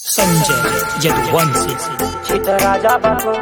संजय यदुवंशी राजा बाबू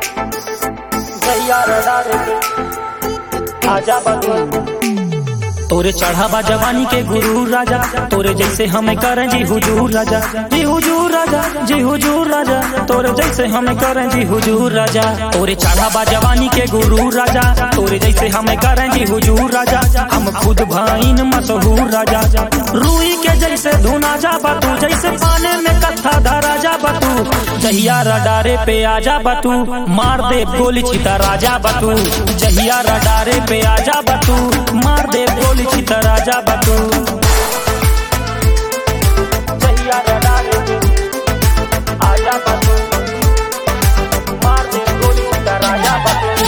जैया रडारे आजा बाबू तोरे चढ़ावा जवानी के गुरु राजा तोरे जैसे हमें करें जी हुजूर राजा जी हुजूर राजा जी हुजूर राजा तोरे जैसे हमें करें जी हुजूर राजा तोरे चढ़ावा जवानी के गुरु राजा तोरे जैसे हमें करें जी हुजूर राजा हम खुद भाईन मशहूर राजा रूई के जैसे धुना जा बतू जैसे पाने में कथा धरा जा बतू जहिया रडारे पे आजा बतू मार दे गोली छिता राजा बतू जहिया रडारे पे आजा बतू मार दे गोली छिता राजा बतू जैया रडारे आजा बाबू मार दे गोली का राजा बाबू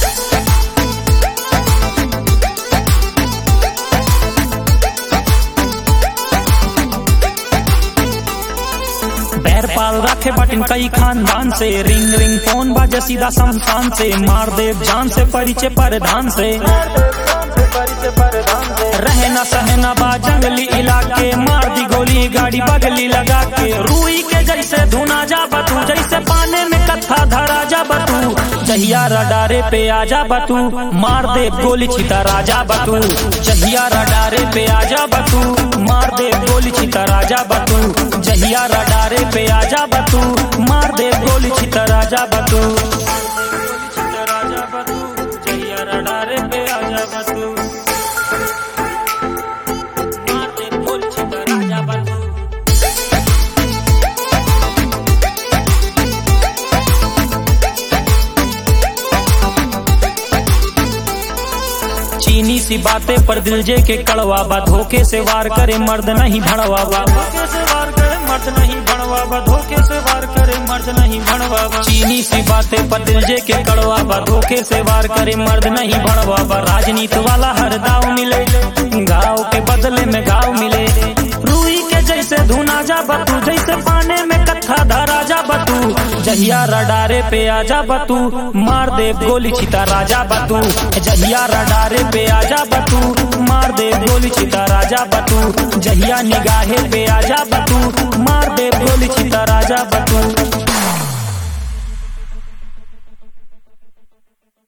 बैर पाल रखे बटन कई खानदान से रिंग रिंग फोन बाजे सीधा शमशान से मार दे जान से परिचय परधान से परिचय परधान से रहे न सहे न बा जंगली इलाके मार दी गोली गाड़ी बगली लगा के रूई के जैसे धुना जा बतू जैसे पाने में कथा धरा जा बतू जहिया रडारे पे आजा बतू मार दे गोली छिता राजा बतू जहिया रडारे पे आजा बतू मार दे गोली छिता राजा बतू जहिया रडारे पे आजा बतू मार दे गोली छिता राजा बतू छिता राजा बतू जहिया रडारे पे आजा बतू मार दे गोली छिता राजा बतू चीनी सी बातें पर दिल जे के कड़वा बा धोखे से वार करे मर्द नहीं भड़वा बा धोखे से वार करे मर्द नहीं भड़वा बा धोखे से वार करे मर्द नहीं भड़वा बा चीनी सी बातें पर दिल जे के कड़वा बा धोखे से वार करे मर्द नहीं भड़वा बा राजनीति वाला हर दाव मिले गाँव के बदले में गाँव मिले रूई के जैसे धुना जा बतू जैसे पाने में कथा धरा जा बतू जहिया रडारे पे आजा बतू मार दे गोली छिता राजा बतू जहिया रडारे पे आजा बतू मार दे गोली छिता राजा बतू जहिया निगाहे पे आजा बतू मार दे गोली छिता राजा बतू